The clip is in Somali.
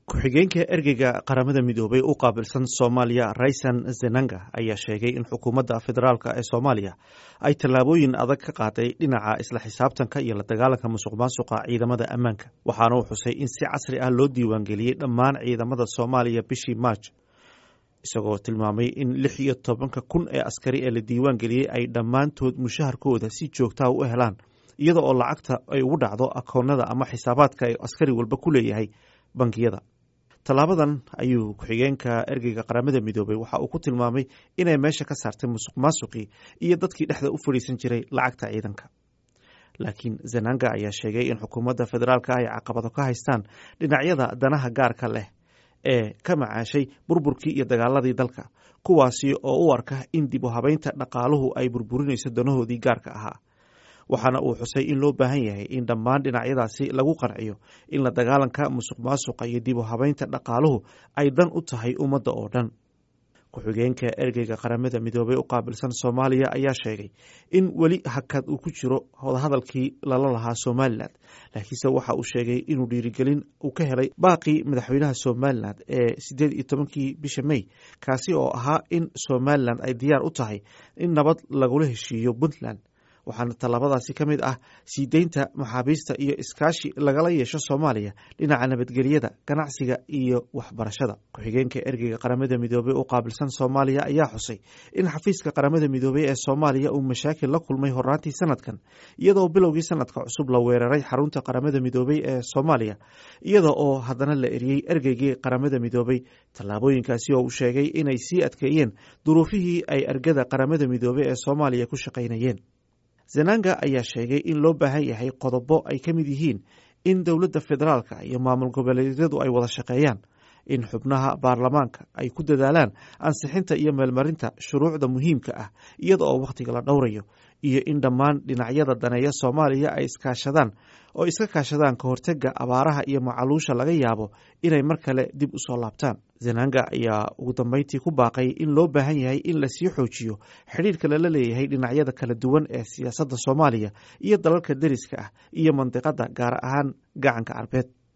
ku-xigeenka ergeyga qaramada midoobay u qaabilsan soomaaliya raysan zenanga ayaa sheegay in xukuumadda federaalk ee soomaaliya ay tallaabooyin adag ka qaaday dhinaca isla xisaabtanka iyo la dagaalanka musuq maasuqa ciidamada ammaanka waxaana uu xusay in si casri ah loo diiwaangeliyey dhammaan ciidamada soomaaliya bishii maarj isagoo tilmaamay in lix iyo tobanka kun ee askari ee la diiwaangeliyey ay dhammaantood mushaharkooda si joogtaa u helaan iyada oo lacagta ay ugu dhacdo akoonada ama xisaabaadka ay askari walba ku leeyahay bangiyada tallaabadan ayuu ku-xigeenka ergeyga qaramada midoobay waxa uu ku tilmaamay inay meesha ka saartay musuq maasuqii iyo dadkii dhexda u fadhiisan jiray lacagta ciidanka laakiin zenanga ayaa sheegay in xukuumadda federaalka ay caqabado ka haystaan dhinacyada danaha gaarka leh ee ka macaashay burburkii iyo dagaaladii dalka kuwaasi oo u arka in dib u habeynta dhaqaaluhu ay burburinayso danahoodii gaarka ahaa waxaana uu xusay in loo baahan yahay in dhammaan dhinacyadaasi lagu qanciyo in la dagaalanka musuq maasuqa iyo dib u habeynta dhaqaaluhu ay dan u tahay ummadda oo dhan ku-xigeenka ergeyga qaramada midoobey u qaabilsan soomaaliya ayaa sheegay in weli hakad uu ku jiro wadahadalkii lala lahaa somalilan laakiinse waxa uu sheegay inuu dhiirigelin uu ka helay baaqii madaxweynaha somalilan ee sideed iyo tobankii bisha mey kaasi oo ahaa in somalilan ay diyaar u tahay in nabad lagula heshiiyo puntland waxaana tallaabadaasi ka mid ah sii deynta maxaabiista iyo iskaashi lagala yeesho soomaaliya dhinaca nabadgelyada ganacsiga iyo waxbarashada ku-xigeenka ergeyga qaramada midoobey u qaabilsan soomaaliya ayaa xusay in xafiiska qaramada midoobey ee soomaaliya uu mashaakil la kulmay horaantii sanadkan iyadoo bilowgii sanadka cusub la weeraray xarunta qaramada midoobey ee soomaaliya iyada oo haddana la eriyey ergeygii qaramada midoobey tallaabooyinkaasi oo uu sheegay inay sii adkeeyeen duruufihii ay ergada qaramada midoobey ee soomaaliya ku shaqaynayeen zenanga ayaa sheegay in loo baahan yahay qodobo ay ka mid yihiin in dowladda federaalka iyo maamul goboleedyadu ay wada shaqeeyaan in xubnaha baarlamaanka ay ku dadaalaan ansixinta iyo meelmarinta shuruucda muhiimka ah iyada oo wakhtiga la dhowrayo iyo in dhammaan dhinacyada daneeya soomaaliya ay iskaashadaan oo iska kaashadaan ka hortega abaaraha iyo macaluusha laga yaabo inay mar kale dib u soo laabtaan zenanga ayaa ugu dambeyntii ku baaqay in loo baahan yahay in lasii xoojiyo xidhiirka lala leeyahay dhinacyada kala duwan ee siyaasadda soomaaliya iyo dalalka deriska ah iyo mandiqadda gaar ahaan gacanka carbeed